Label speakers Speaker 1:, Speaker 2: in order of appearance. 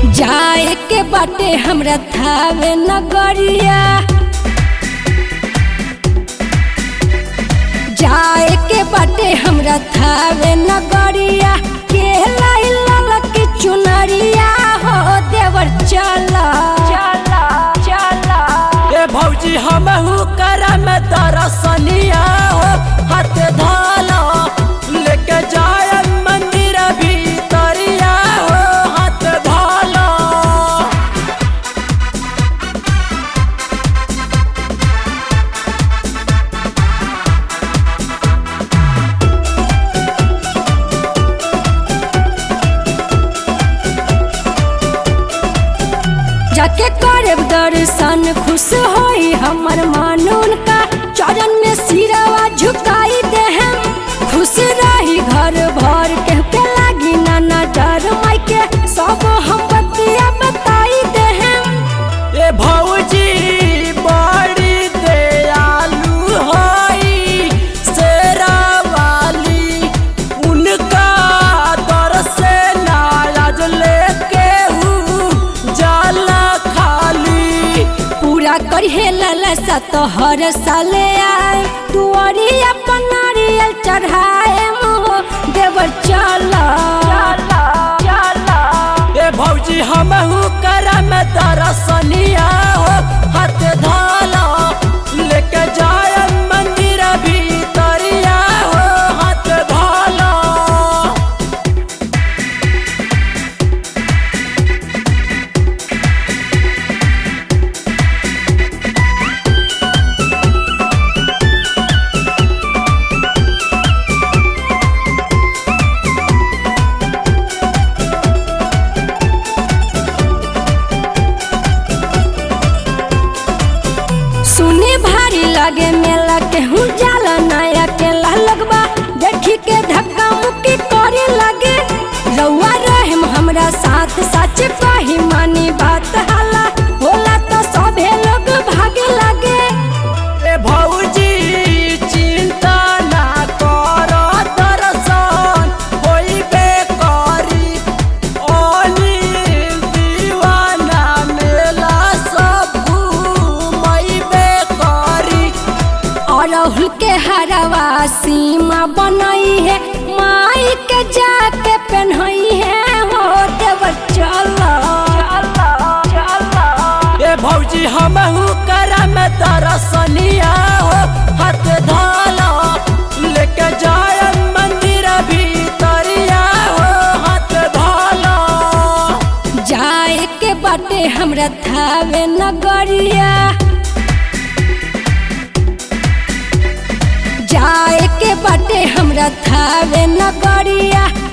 Speaker 1: जाए के बाटे हमरा थावे नगरिया जाए के बाटे हमरा थावे नगरिया के लाई ललकी चुनरिया हो देवर चला चला चला
Speaker 2: ए भौजी हमहू करम दरसनिया हो हाथ धाला लेके जाय मंदिर भीतरिया हो हाथ धाला
Speaker 1: जाके करब दर्शन खुश होई हमर मन उनका चरण में सिरवा झुकाई देहम खुश रही घर भर के के लागी नाना डर माई के सब हम बतिया बताई देहम
Speaker 2: ए भौजी बड़ी दयालु होई शेरावाली उनका दर से नाराज लेके हूँ जाला खाली
Speaker 1: पूरा करिहे ललसा तो हर साले आए तुअरी अपन नारियल चढ़ाए हो देवर चला चला चला
Speaker 2: ए भौजी हमहू करम दरसनिया हो हाथ धाला लेके जाय मंदिर भीतरिया हो हाथ धाला
Speaker 1: सुने भारी लगे मेला के हूँ जाला नया के लगबा देखी के धक्का मुक्की करे लगे रउआ रहम हमरा साथ सच कही मानी बात हाला होला तो सभे लोग भागे लगे
Speaker 2: ए भौजी चिंता ना कर दर्शन होइबे करी अनिल दीवाना मेला सब घूमैबे करी
Speaker 1: अरहुल के हरवा सीमा बनई है माई के जाके पहनई है हो देवर चला चला चला
Speaker 2: ए भौजी हमहू करम दरसनिया हो हाथ धाला लेके जाय मंदिर भीतरिया हो हाथ धाला
Speaker 1: जाए के बाटे हमरा थावे नगरिया जाए के बाटे हमरा थावे नगरिया